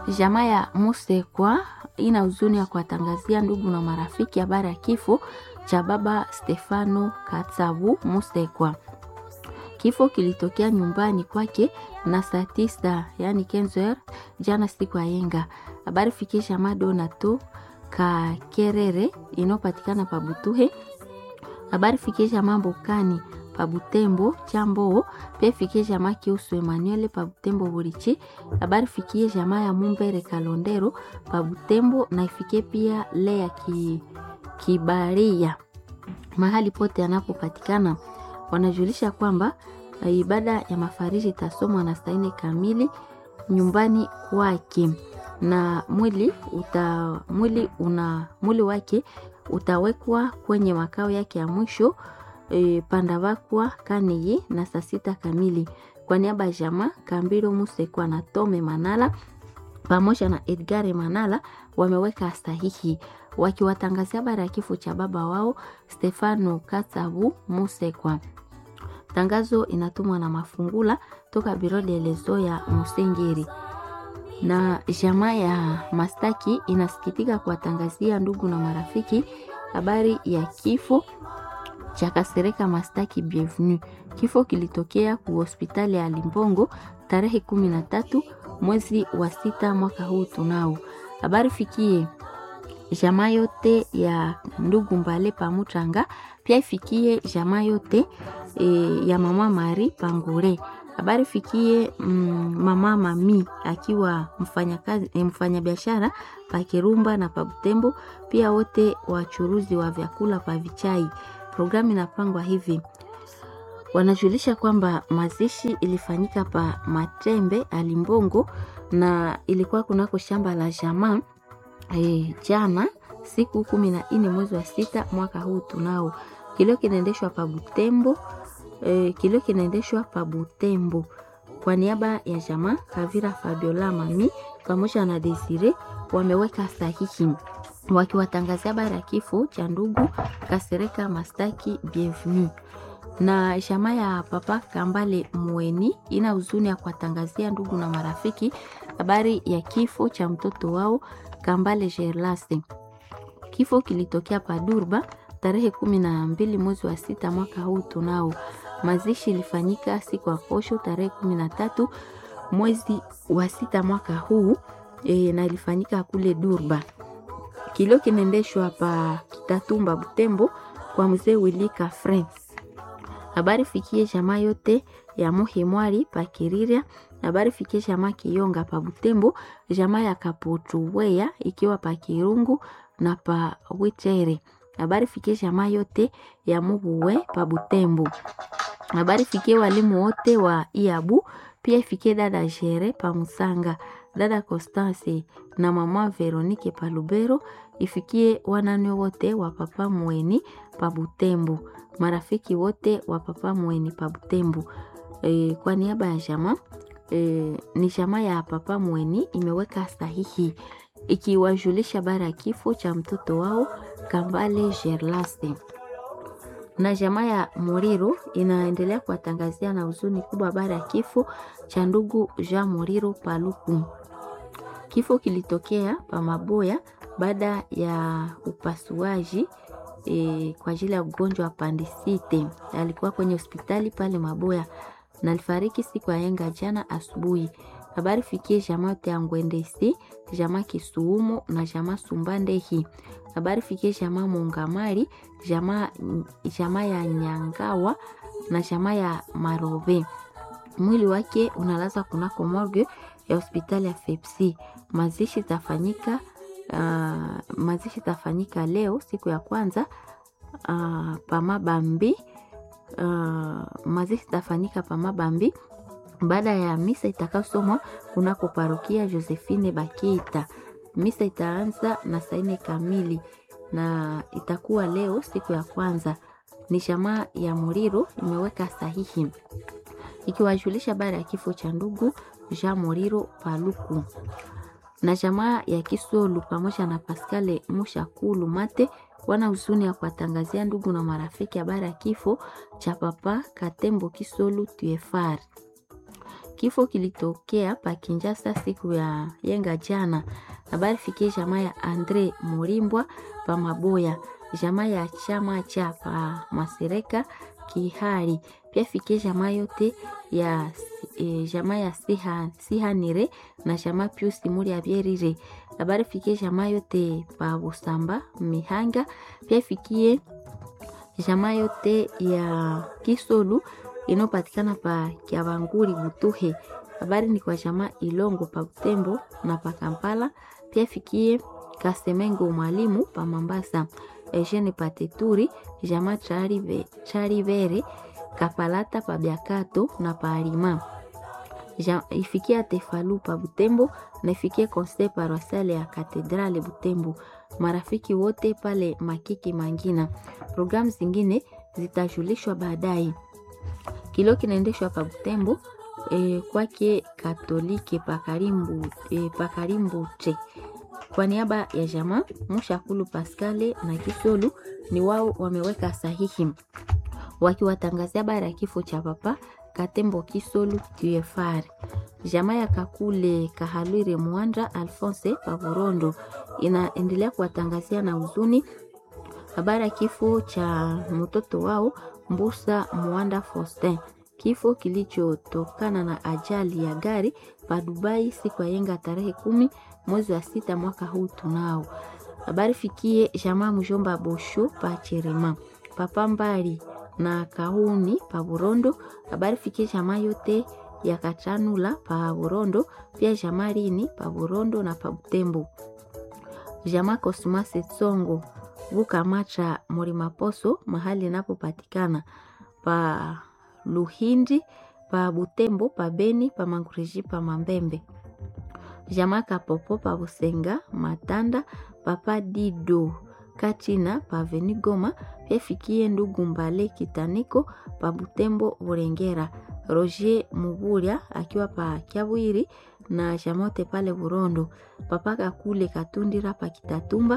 Jamaa ya Musekwa ina huzuni ya kuwatangazia ndugu na marafiki habari ya kifo cha baba Stefano Katsavu Musekwa. Kifo kilitokea nyumbani kwake na saa tisa yani kenzer jana siku ya yenga. Habari fikisha madonato Kakerere inayopatikana pa Butuhe. Habari fikisha mambo kani pa Butembo Chambo, pia fikie jamaa Kiusu Emmanuel pa Butembo Burichi. Habari fikie jamaa ya Mumbere Kalondero pa Butembo na ifikie pia Lea ki, Kibaria mahali pote anapopatikana. Wanajulisha kwamba ibada ya mafariji itasomwa na saa nne kamili nyumbani kwake na mwili uta, mwili una mwili wake utawekwa kwenye makao yake ya mwisho e, Pandavakwa Kaniyi na saa sita kamili. Kwa niaba ya jamaa Kambiro Musekwa na Tome Manala pamoja na Edgar Manala wameweka sahihi wakiwatangazia habari ya kifo cha baba wao Stefano Katsavu Musekwa. Tangazo inatumwa na Mafungula toka biro delezo ya Musengeri na jamaa ya Mastaki inasikitika kuwatangazia ndugu na marafiki habari ya kifo cha Kasereka Mastaki Bienvenue. Kifo kilitokea ku hospitali ya Limbongo tarehe kumi na tatu mwezi wa sita mwaka huu tunao. Habari fikie jamaa yote ya ndugu Mbale Pamutranga, pia ifikie jamaa yote e, ya mama Mari Pangure. Habari fikie mm, mama Mami akiwa mfanyakazi e, mfanyabiashara pa Kirumba na pa Butembo, pia wote wachuruzi wa vyakula pa Vichai. Programu inapangwa hivi wanajulisha kwamba mazishi ilifanyika pa Matembe Alimbongo na ilikuwa kunako shamba la jamaa e, jana siku kumi na nne mwezi wa sita mwaka huu tunao. Kilio kinaendeshwa pa Butembo e, kilio kinaendeshwa pa Butembo kwa niaba ya jamaa Kavira Fabiola Mami pamoja na Desire wameweka sahihi wakiwatangazia habari ya kifo cha ndugu Kasereka Mastaki Bienvenue na jamaa ya papa Kambale Mweni ina huzuni ya kuwatangazia ndugu na marafiki habari ya kifo cha mtoto wao Kambale Gerlase. Kifo kilitokea Padurba tarehe kumi na mbili mwezi wa sita mwaka huu tunao. Mazishi ilifanyika siku ya posho tarehe kumi na tatu mwezi wa sita mwaka huu e, na ilifanyika kule Durba. Kilio kinaendeshwa pa Kitatumba Butembo kwa mzee Wilika Frank habari fikie jamaa yote ya Muhimwari pa Kiriria. Habari fikie jamaa Kiyonga pa Butembo, jamaa ya Kaputuweya ikiwa pa Kirungu na pa Witere. Habari fikie jamaa yote ya Mubuwe pa Butembo. Habari fikie walimu wote wa Iabu, pia ifikie dada Jere pa Musanga, dada Constance na mama Veronike pa Lubero, ifikie wanane wote wa papa Mweni pa Butembo marafiki wote wa papa Mweni pa Butembo. E, kwa niaba ya jamaa e, ni jamaa ya papa Mweni imeweka sahihi ikiwajulisha bara ya kifo cha mtoto wao Kambale Gerlaste. Na jamaa ya Muriro inaendelea kuwatangazia na huzuni kubwa bara ya kifo cha ndugu Jean Muriro Paluku. Kifo kilitokea pa Maboya baada ya upasuaji E, kwa ajili ya ugonjwa wa pandisite. Alikuwa kwenye hospitali pale Maboya na alifariki siku ya yenga jana asubuhi. Habari fikie jamaa yote ya Ngwendesi, jamaa Kisuumo na jamaa Sumbandehi. Habari fikie jamaa Mungamari, jamaa jamaa ya Nyangawa na jamaa ya Marobe. Mwili wake unalaza kunako morgue ya hospitali ya Fepsi. Mazishi tafanyika Uh, mazishi tafanyika leo siku ya kwanza uh, pamabambi uh, mazishi tafanyika pamabambi baada ya misa itakayosomwa kunako parokia Josephine Bakita. Misa itaanza na saa nne kamili na itakuwa leo siku ya kwanza. Ni jamaa ya Muriro imeweka sahihi ikiwajulisha habari ya kifo cha ndugu Jean Muriro Paluku na jamaa ya Kisolu pamoja na Pascale Mushakulu Mate wana huzuni ya kuwatangazia ndugu na marafiki habari ya kifo cha papa Katembo Kisolu Tuefar. Kifo kilitokea pa Kinshasa siku ya yenga jana. Habari fikie jamaa ya Andre Murimbwa pa Maboya, jamaa ya chama cha pa Masereka Kihari, pia fikie jamaa yote ya e, jamaa ya Siha, Sihanire na jamaa Pius Muri ya Bierire. Habari fikie jamaa yote pa Busamba Mihanga, pia fikie jamaa yote ya Kisolu inayopatikana pa Kiabanguri Butuhe. Habari ni kwa jamaa Ilongo pa Butembo na pa Kampala, pia fikie Kasemengo mwalimu pa Mambasa, Eugene Pateturi, jamaa Charive, Charivere Kapalata pa Biakato na pa Alima. Ja, ifikie Tefalu pa Butembo na ifikie Conseil Paroissial ya Katedrale Butembo. Marafiki wote pale Makiki Mangina. Programu zingine zitajulishwa baadaye. Kilo kinaendeshwa pa Butembo e, kwake Katolike pakarimbu e, pakarimbu che kwa niaba ya jamaa Mushakulu Paskale na Kisolu ni wao wameweka sahihi wakiwatangazia habari ya kifo cha papa Katembo Kisolu TFR. Jamaa ya Kakule Kahalwire Mwanda Alphonse Pavorondo inaendelea kuwatangazia na huzuni habari ya kifo cha mtoto wao Mbusa Mwanda Faustin, kifo kilichotokana na ajali ya gari pa Dubai siku ya yenga tarehe kumi mwezi wa sita mwaka huu. Tunao habari fikie jamaa mjomba Bosho pa Cherema papa Mbali na Kauni pa Burondo. Habari fikie jamaa yote ya Kachanula pa Burondo, pia jamaa Rini pa Burondo na pa Butembo, jamaa Kosmase Tsongo Vukamacha Murimaposo mahali inapopatikana pa Luhindi pa Butembo pa Beni pa Mangureji pa Mambembe, jamaa Kapopo pa Busenga Matanda papa Dido Katina pa Venigoma, pia fikie ndugu Mbale Kitaniko pa Butembo Burengera, Roger Muburia akiwa pa Kyabwiri na jamote pale Burondo, papa Kakule Katundira pa Kitatumba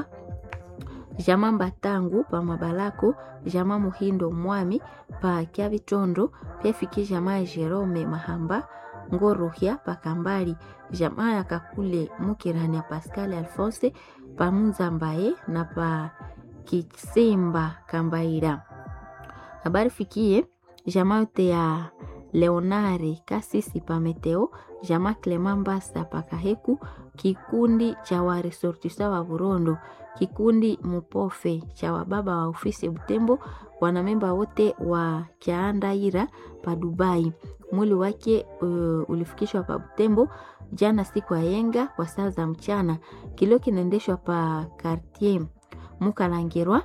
jamaa Mbatangu pa Mabalako, jamaa Muhindo Mwami pa Kyabitondo, pia fikie jamaa ya Jerome Mahamba Ngorohya pa Kambali, jamaa ya Kakule Mukirani ya Pascal Alphonse pa Munza Mbaye na pa Kitsimba Kambaira. Habari fikie jamaa yote ya Leonare Kasisi pa Meteo, jamaa Clement Mbasa pa Kaheku, kikundi cha waresortisa wa Burondo, kikundi Mupofe cha wababa wa ofisi Butembo, wanamemba wote wa Kyaandaira pa Dubai. Mwili wake uh, ulifikishwa pa Butembo jana siku ya yenga kwa saa za mchana. Kilio kinaendeshwa pa Cartier Mukalangirwa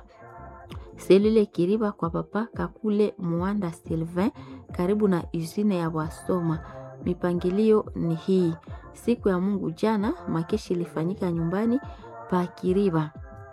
selile Kiriba kwa papa Kakule Muanda Sylvain karibu na usine ya Wasoma. Mipangilio ni hii: siku ya Mungu jana makeshi ilifanyika nyumbani pa Kiriba.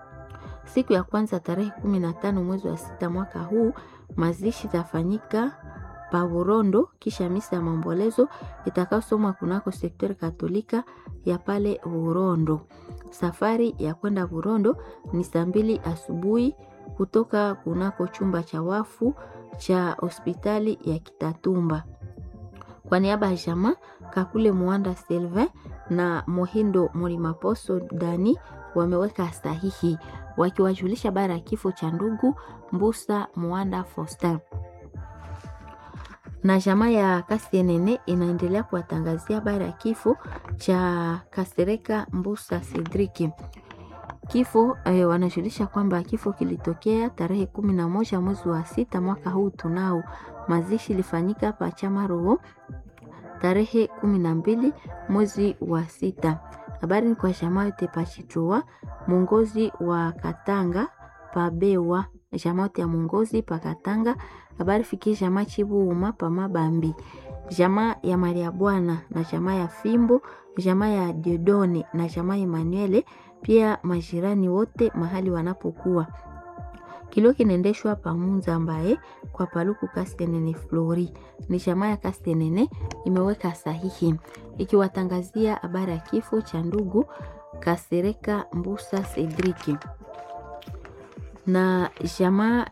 Siku ya kwanza tarehe kumi na tano mwezi wa sita mwaka huu mazishi tafanyika pa Burondo, kisha misa ya maombolezo itakayosomwa kunako sektori katolika ya pale Burondo. Safari ya kwenda Burondo ni saa mbili asubuhi kutoka kunako chumba cha wafu cha hospitali ya Kitatumba. Kwa niaba ya jamaa Kakule Muanda Sylvain na Mohindo Murimaposo Dani wameweka sahihi wakiwajulisha habari ya kifo cha ndugu Mbusa Muanda Faustin na jamaa ya Kasienene inaendelea kuwatangazia habari ya kifo cha Kasereka Mbusa Cedriki. Kifo eh, wanajulisha kwamba kifo kilitokea tarehe kumi na moja mwezi wa sita mwaka huu. Tunao mazishi ilifanyika pa Chamaroho tarehe kumi na mbili mwezi wa sita. Habari ni kwa jamaa yote pachitua mwongozi wa Katanga pabewa jamaa yote ya mwongozi pa Katanga. Habari fikie jamaa Chibuuma pa Mabambi, jamaa ya Maria Bwana na jamaa ya Fimbo, jamaa ya Diodone na jamaa ya Emanuele, pia majirani wote mahali wanapokuwa. Kilio kinaendeshwa pamunza ambaye kwa paluku Kastenene Flori ni jamaa ya Kastenene imeweka sahihi ikiwatangazia habari ya kifo cha ndugu Kasereka Mbusa Cedriki na jamaa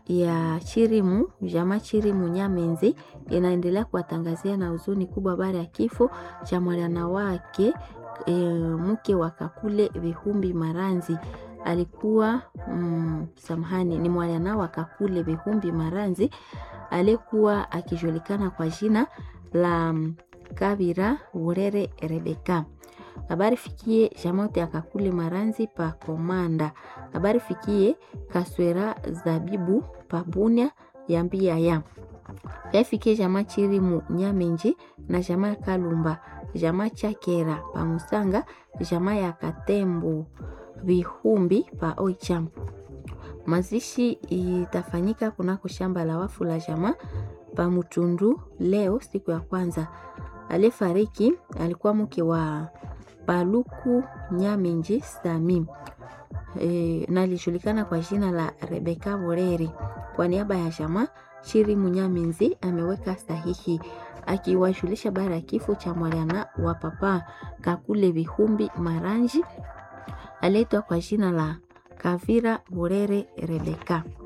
ya Chirimu, jamaa Chirimu Nyamenzi inaendelea kuwatangazia na huzuni kubwa habari ya kifo cha mwana wake e, mke wa Kakule Vihumbi Maranzi alikuwa mm, samahani, ni mwana wa Kakule Vihumbi Maranzi aliyekuwa akijulikana kwa jina la Kabira Urere Rebeka. Habari fikie jamote ya Kakule Maranzi pa Komanda. Habari fikie Kaswera Zabibu pa Bunia ya mbia ya yafikie jamaa Chirimu Nyamenji na jamaa Kalumba jamaa Chakera pa Musanga jamaa ya Katembo Vihumbi pa Oicham. Mazishi itafanyika kunako shamba la wafu la jamaa pa Mutundu leo siku ya kwanza. Aliyefariki alikuwa mke wa Paluku Nyamenji Sami e, na alijulikana kwa jina la Rebeka Boreri. Kwa niaba ya jamaa Chirimu Nyamenzi ameweka sahihi akiwajulisha bara ya kifo cha mwana wa papa Kakule Vihumbi Maranji aliyeitwa kwa jina la Kavira Borere Rebeka.